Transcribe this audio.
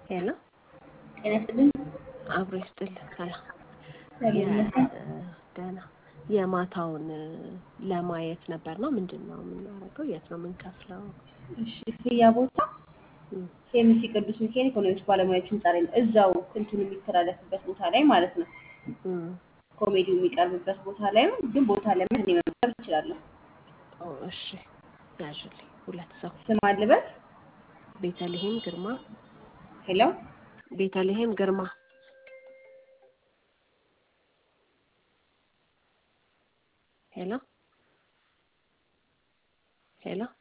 ሄሎ ጤና ይስጥልኝ። አብሮ ይስጥልን። ሰላም እግዚአብሔር ይመስገን። ደህና የማታውን ለማየት ነበር ነው ምንድን ነው የምናደርገው? የት ነው የምንከፍለው? እሺ ክፍያ ቦታ እም፣ ኬሚሲ ቅዱስ ሚካኤል ኢኮኖሚክስ ባለሙያዎች ህንጻ ላይ ነው። እዛው እንትኑ የሚተላለፍበት ቦታ ላይ ማለት ነው። እም፣ ኮሜዲው የሚቀርብበት ቦታ ላይ ነው። ግን ቦታ ለምን እኔ መምጣት እችላለሁ። ኦ፣ እሺ ያዥልኝ። ሁለት ሰው ስም አልበት ቤተልሔም ግርማ ሄሎ ቤተልሔም ግርማ ሄሎ ሄሎ